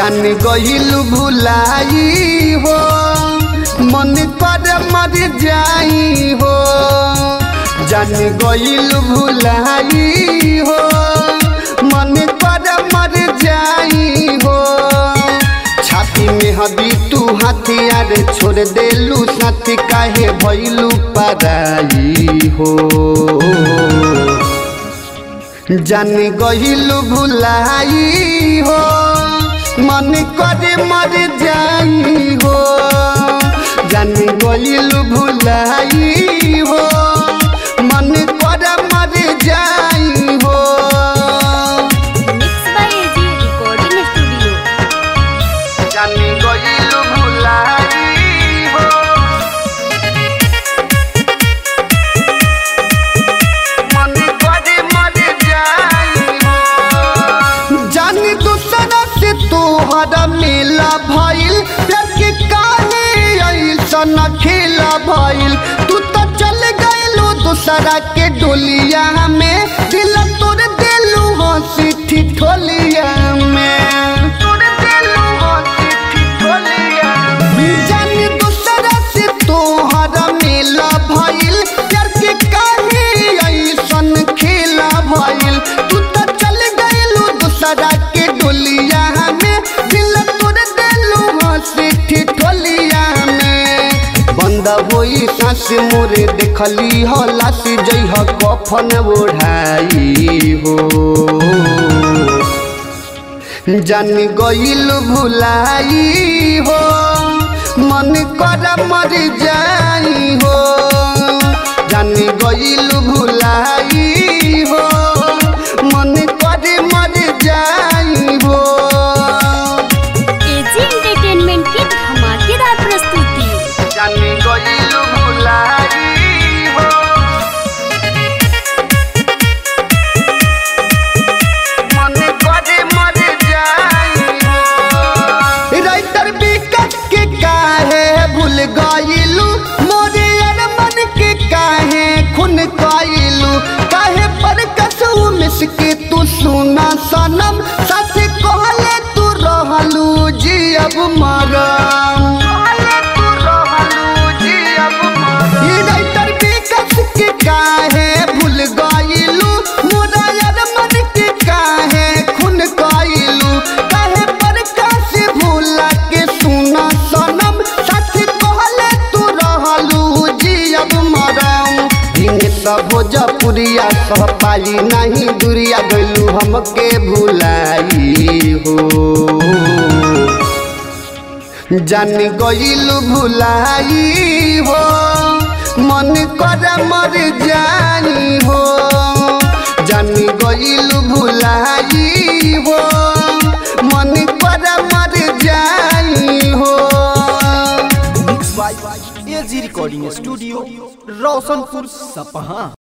जान गईल भुलाई हो मन पर मर जाई हो जान गईल भुलाई हो मन पर मर जाई हो छाती में हदी तू हथियार छोड़ देलू साथी काहे भैलू पराई हो जान गईल भुलाई हो मन करे मर जाई हो जान गईल भुलाई हो मन करे मर जाई हो mix by AG recording studio जान गईल भुलाई हो मन करे मर जाई हो जानी दूसरा से तोहरा मिला भइल प्यार के काहे ऐसन खेला भइल तू तो चल गइलू दूसरा के डोलिया में दिल तोड़ देलू हंसी ठिठोलिया में तोड़ देलू हंसी ठिठोलिया जानी दूसरा से तोहरा मिला भइल प्यार के काहे ऐसन खेला भइल तू तो चल गइलू दूसरा के डोलिया में दिल तोड़ देलू हंसी ठिठोलिया में बंद होई सांस मोरे देखली हो लाश जइह कफन ओढ़ाई हो जान गईल भुलाई हो मन कर मर जाई हो जान गईल भुलाई हो मन कर मर जाई हो एजी एंटरटेनमेंट की धमाकेदार प्रस्तुति जान गईल भुलाई हो मन करे मर जाई हो राइटर विकट के काहे भूल गइलू मोरे अरमन के काहे खून कइलू काहे पर कसू मिस के तू सुना सनम सच कहले तू रहलू जी अब मरम ई राइटर विकट के काहे भूल गइलू मोरा अरमन के काहे खून कइलू काहे पर कासे भूला के सुना सनम सच कहले तू रहलू जी अब मरम दिन सब भोजपुरिया सह पाली नहीं दुरिया गइलू हमके भुलाई हो जान गईल भुलाई हो मन कर मर जाई हो जान गईल भुलाई हो मन कर मर जाई हो mix by AG recording studio Roshanpur सपहा